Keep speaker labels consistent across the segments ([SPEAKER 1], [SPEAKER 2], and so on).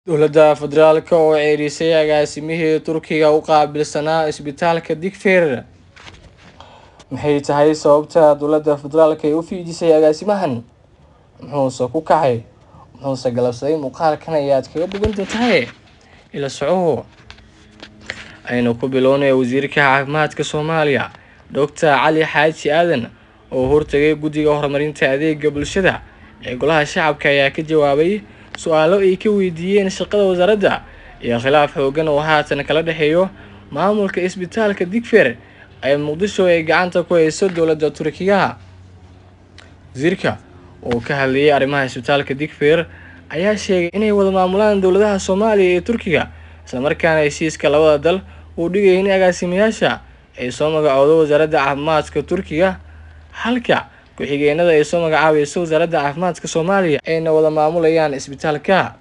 [SPEAKER 1] Dowladda Federaalk oo ceerisay agaasimihii Turkiga u qaabilsanaa isbitaalka Digfaar Maxay tahay sababta dowladda federaalk ay u fiijisay agaasimahan? Muxuuse ku kacay? Muxuuse galabsaday muuqaalkan ayaad kaga bogan doontaa ila socow aynu ku bilownay wasiirka caafimaadka Soomaaliya Dr. Cali Xaaji Aadan oo hortagay guddiga horumarinta adeega bulshada ee golaha shacabka ayaa ka jawaabay su-aalo ay ka weydiiyeen shaqada wasaaradda iyo khilaaf xoogan oo haatan kala dhexeeyo maamulka isbitaalka Digfaar ee Muqdisho ay gacanta ku hayso dowladda Turkiga wasiirka oo ka hadlayay arrimaha isbitaalka Digfaar ayaa sheegay inay wada maamulaan dowladaha Soomaaliya iyo Turkiga isla markaana heshiiska labada dal uu dhigay in agaasimayaasha ay soo magacowdo wasaaradda caafimaadka Turkiga halka ku-xigeenada ay soo magacaabayso wasaaradda caafimaadka Soomaaliya ayna wada maamulayaan isbitaalka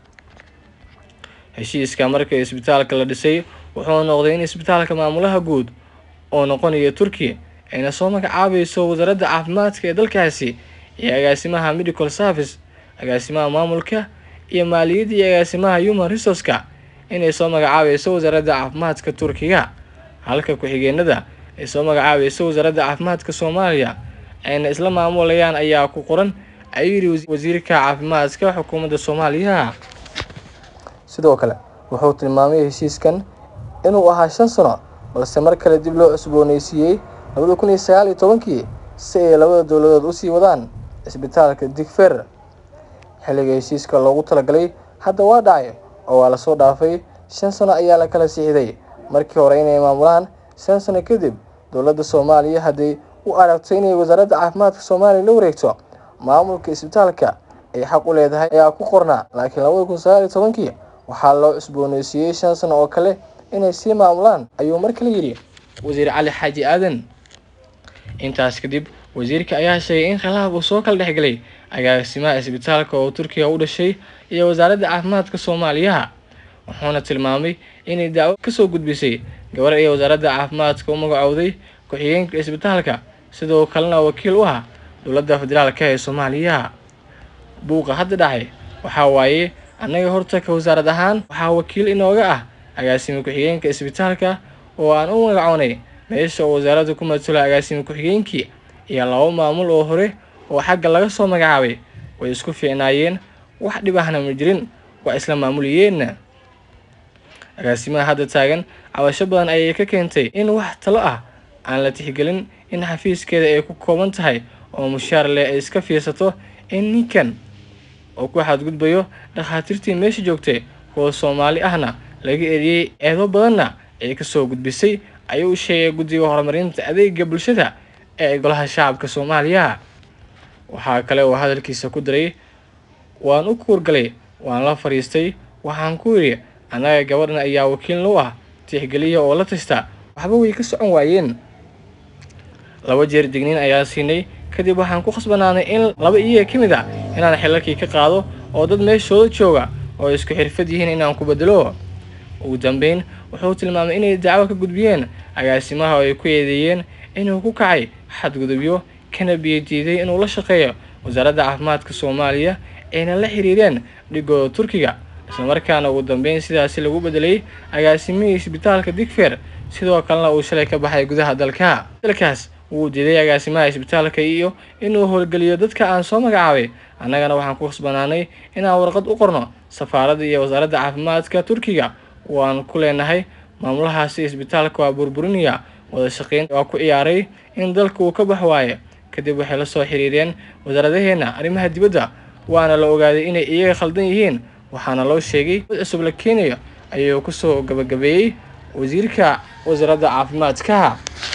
[SPEAKER 1] heshiiska markii isbitaalka la dhisay wuxuu noqday in isbitaalka maamulaha guud oo noqonaya Turkiya ayna soo magacaabayso wasaaradda caafimaadka ee dalkaasi iyo agaasimaha medical service agaasimaha maamulka iyo maaliyadda iyo agaasimaha human resource-ka inay soo magacaabayso wasaaradda caafimaadka Turkiga halka ku-xigeenada ay soo magacaabayso wasaaradda caafimaadka Soomaaliya ayna isla maamulayaan ayaa ku qoran ayuu yidhi wasiirka caafimaadka xukuumadda Soomaaliya sidoo kale wuxuu tilmaamay heshiiskan inuu ahaa shan sano balse mar kale dib loo cusbooneysiiyey labada kun iyo sagaal iyo tobankii si ay labada dowladood usii wadaan isbitaalka Digfaar xilliga heshiiska loogu talagalay hadda waa dhacay oo waa lasoo dhaafay shan sano ayaa la kala siixday markii hore inay maamulaan shan sano kadib dowladda Soomaaliya hadday u aragto inay wasaaradda caafimaadka Soomaaliya la wareegto maamulka isbitaalka ay xaq u leedahay ayaa ku qornaa laakiin labada kun sagaal iyo tobankii waxaa loo cusbooneysiiyey shan sano oo kale inay sii maamulaan ayuu mar kale yidhi wasiir cali xaaji aadan intaas kadib wasiirka ayaa sheegay in khilaaf uu soo kala dhexgalay agaasimaha isbitaalka oo Turkiga u dhashay iyo wasaaradda caafimaadka Soomaaliya wuxuuna tilmaamay inay dacwo ka soo gudbisay gabar ay wasaaradda caafimaadka u magacowday ku-xigeenka isbitaalka sidoo kalena wakiil u ah dowladda federaalk ee Soomaaliya buuqa hadda dhacay waxaa waaye annaga horta ka wasaarad ahaan waxaa wakiil inooga ah agaasime ku-xigeenka isbitaalka oo aan u magacownay meesha oo wasaaradda ku matalo agaasime ku-xigeenkii iyo laba maamul oo hore oo xagga laga soo magacaabay way isku fiicnaayeen wax dhib ahna ma jirin waa isla maamulayeen agaasimaha hadda taagan cabasho badan ayay ka keentay in wax talo ah aan la tixgelin in xafiiskeeda ay ku kooban tahay oo mushaar leh ay iska fiirsato in ninkan oo ku xadgudbayo dhakhaatiirtii meesha joogtay kuwa Soomaali ahna laga eriyey eedo badanna ay ka soo gudbisay ayuu sheegay guddiga horumarinta adeega bulshada ee golaha shacabka Soomaaliya waxaa kale oo hadalkiisa ku daray waan u kuurgalay waan la fariistay waxaan ku yidhi annaga gabadhan ayaa wakiil noo ah tixgeliya oo la tashta waxba way ka socon waayeen laba jeer digniin ayaa siinay kadib waxaan ku khasbanaanay in laba iyaga ka mid ah inaan xilalkii ka qaado oo dad meeshooda jooga oo isku xirfad yihiin inaan ku bedelo ugu dambeyn wuxuu tilmaamay inay dacwo ka gudbiyeen agaasimaha oo ay ku eedeeyeen inuu ku kacay xadgudubyo kana biyadiiday inuu la shaqeeyo wasaaradda caafimaadka Soomaaliya ayna la xiriireen dhigooda Turkiga isla markaana ugu dambeyn sidaasi lagu bedelay agaasimihii isbitaalka Digfaar sidoo kalena uu shalay ka baxay gudaha dalka dalkaas wuu diiday agaasimaha isbitaalka iyo inuu howlgeliyo dadka aan soo magacaabay annagana waxaan ku khasbanaanay inaan warqad u qorno safaaradda iyo wasaaradda caafimaadka Turkiga waan ku leenahay maamulahaasi isbitaalka waa burburinaya wada shaqeyn waa ku ciyaaray in dalka uu ka bax waayo kadib waxay la soo xiriireen wasaaradaheena arrimaha dibadda waana la ogaaday inay iyaga khaldan yihiin waxaana loo sheegay mid cusub la keenayo ayuu ku soo gabagabeeyey wasiirka wasaaradda caafimaadka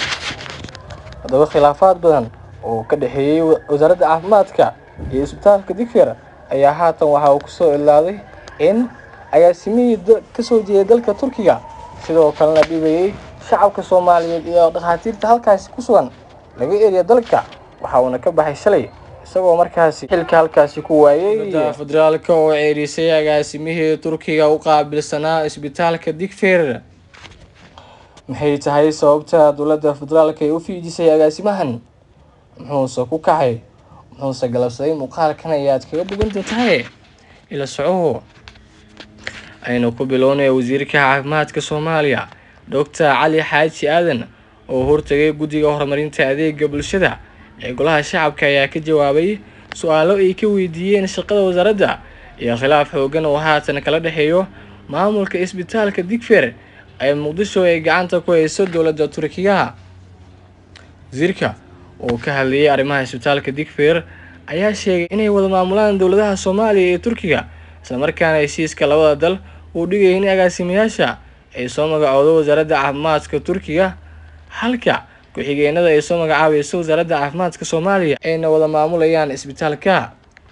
[SPEAKER 1] haddaba khilaafaad badan oo ka dhexeeyey wasaaradda caafimaadka iyo isbitaalka Digfaar ayaa haatan waxa uu kusoo ilaaday in agaasimihii ka soo jeeday dalka Turkiga sidoo kalena dhibayay shacabka Soomaaliyeed iyo dhakhaatiirta halkaasi ku sugan laga eriyo dalka waxa uuna ka baxay shalay isagoo markaasi xilka halkaasi ku waayay dowladda federaalk oo ceerisay agaasimihii Turkiga u qaabilsanaa isbitaalka Digfaar maxay tahay sababta dowladda federaalk ay u fiijisay agaasimahan muxuuse ku kacay muxuuse galabsaday muuqaalkan ayaad kaga bogan doontaa ila socow aynu ku bilownaya wasiirka caafimaadka soomaaliya doctor cali xaaji aadan oo hortagay guddiga horumarinta adeega bulshada ee golaha shacabka ayaa ka jawaabay su-aalo ay ka weydiiyeen shaqada wasaaradda iyo khilaaf xoogan oo haatan kala dhexeeyo maamulka isbitaalka digfer ee muqdisho ay gacanta ku hayso dowladda turkiga wasiirka oo ka hadlayay arrimaha isbitaalka digfer ayaa sheegay inay wada maamulaan dowladaha soomaaliya iyo turkiga islamarkaana heshiiska labada dal uu dhigayay in agaasimayaasha ay soo magacoodo wasaaradda caafimaadka turkiga halka ku-xigeenada ay soo magacaabayso wasaaradda caafimaadka soomaaliya ayna wada maamulayaan isbitaalka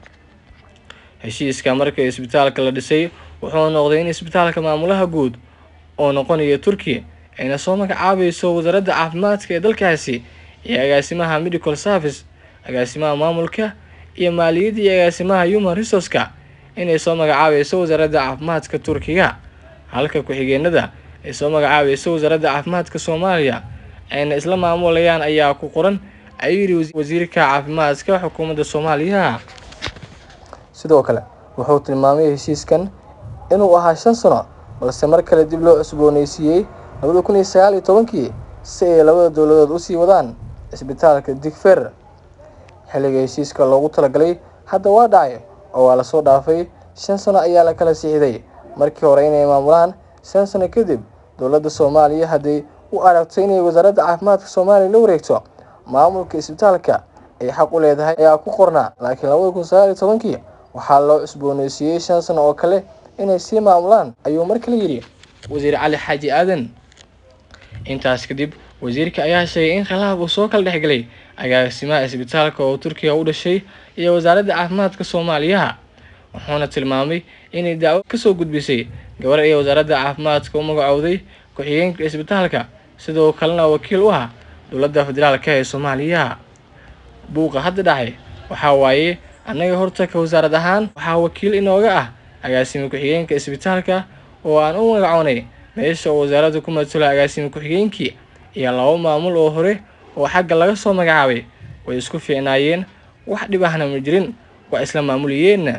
[SPEAKER 1] heshiiska marka isbitaalka la dhisay wuxuu noqday in isbitaalka maamulaha guud oo noqonaya turkiya ayna soo magacaabayso wasaaradda caafimaadka ee dalkaasi iyo agaasimaha medical service agaasimaha maamulka iyo maaliyadda iyo agaasimaha human resourceka inay soo magacaabayso wasaaradda caafimaadka turkiga halka ku-xigeenada ay soo magacaabayso wasaaradda caafimaadka soomaaliya ayna isla maamulayaan ayaa ku qoran ayuu yidhi wasiirka caafimaadka xukuumadda soomaaliya sidoo kale wuxuu tilmaamay heshiiskan inuu ahaa shan sano balse mar kale dib loo cusbooneysiiyey labada kun iyo sagaal iyo tobankii si ay labada dowladood usii wadaan isbitaalka digfer xilliga heshiiska loogu talagalay hadda waa dhacay oo waa lasoo dhaafay shan sano ayaa la kala sixiday markii hore inay maamulaan shan sano kadib dowladda soomaaliya hadday u aragto inay wasaaradda caafimaadka soomaaliya la wareegto maamulka isbitaalka ay xaq u leedahay ayaa ku qornaa laakiin labada kun sagaal iyo tobankii waxaa loo cusbooneysiiyey shan sano oo kale inay sii maamulaan ayuu mar kale yidhi wasiir cali xaaji aadan intaas kadib wasiirka ayaa sheegay in khilaaf uu soo kala dhexgelay agaasimaha isbitaalka oo turkiga u dhashay iyo wasaaradda caafimaadka soomaaliya wuxuuna tilmaamay inay dacwo kasoo gudbisay gabar ee wasaaradda caafimaadka u magacowday ku-xigeenka isbitaalka sidoo kalena wakiil u ah dowladda federaalka ee soomaaliya buuqa hadda dhacay waxaa waaye annaga hortaka wasaarad ahaan waxaa wakiil inooga ah agaasime ku-xigeenka isbitaalka oo aan u magacoonay meesha oo wasaaradda ku matalo agaasime ku-xigeenkii iyo laba maamul oo hore oo xagga laga soo magacaabay way isku fiicnaayeen wax dhib ahna ma jirin waa isla maamuliyeenna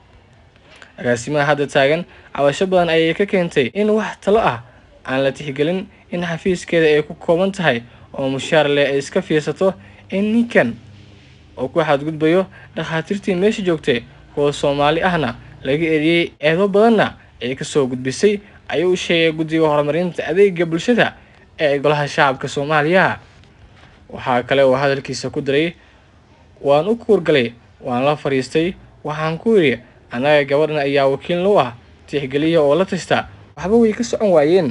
[SPEAKER 1] agaasimaha hadda taagan cabasho badan ayay ka keentay in wax talo ah aan la tixgelin in xafiiskeeda ay ku kooban tahay oo mushaar leh ay iska fiirsato in ninkan oo ku xadgudbayo dhakhaatiirtii meesha joogtay kuwa soomaali ahna laga eriyey eedo badanna ay kasoo gudbisay ayuu sheegay guddiga horumarinta adeega bulshada ee golaha shacabka soomaaliya waxaa kale oo hadalkiisa ku daray waan u kuurgalay waan la fadhiistay waxaan ku yidhi annaga gabadhan ayaa wakiilna u ah tixgeliya oo la tashta waxba way ka socon waayeen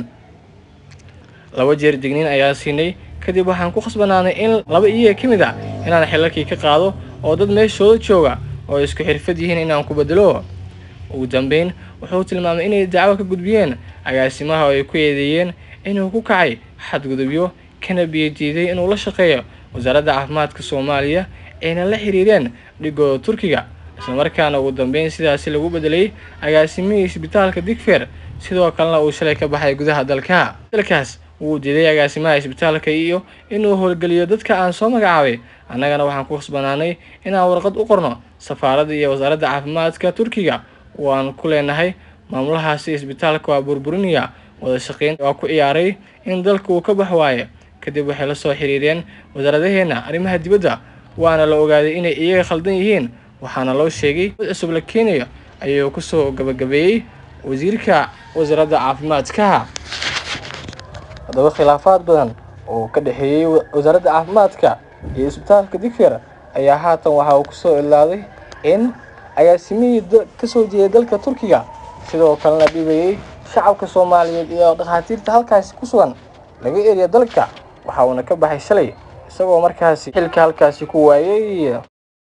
[SPEAKER 1] laba jeer digniin ayaa siinay kadib waxaan ku khasbanaanay in laba iyaga ka mid a inaan xilalkii ka qaado oo dad meeshooda jooga oo isku xirfad yihiin inaan ku bedelo ugu dambeyn wuxuu tilmaamay inay dacwo ka gudbiyeen agaasimaha oo ay ku eedeeyeen inuu ku kacay xadgudubyo kana biyadiiday inuu la shaqeeyo wasaaradda caafimaadka soomaaliya ayna la xiriireen dhigooda turkiga islamarkaana ugu dambeyn sidaasi lagu bedelay agaasimihii isbitaalka digfer sidoo kalena uu shalay ka baxay gudaha dalka dalkaas wuu diiday agaasimaha isbitaalka iyo inuu howlgeliyo dadka aan soo magacaabay annagana waxaan ku khasbanaanay inaan warqad u qorno safaaradda iyo wasaaradda caafimaadka turkiga waan ku leenahay maamulahaasi isbitaalka waa burburinaya wada shaqeyn waa ku ciyaaray in dalka uu ka bax waaye kadib waxay la soo xiriireen wasaaradaheena arrimaha dibadda waana la ogaaday inay iyaga khaldan yihiin waxaana loo sheegay dad cusub la keenayo ayuu kusoo gabagabeeyey wasiirka wasaaradda caafimaadka haddaba khilaafaad badan oo ka dhexeeyey wasaaradda caafimaadka iyo isbitaalka digfer ayaa haatan waxa uu kusoo ilaaday in agaasimihii kasoo jeeday dalka turkiga sidoo kalena dhibayay shacabka soomaaliyeed iyo dhakhaatiirta halkaasi ku sugan laga eriya dalka waxa uuna ka baxay shalay isagoo markaasi xilka halkaasi ku waayay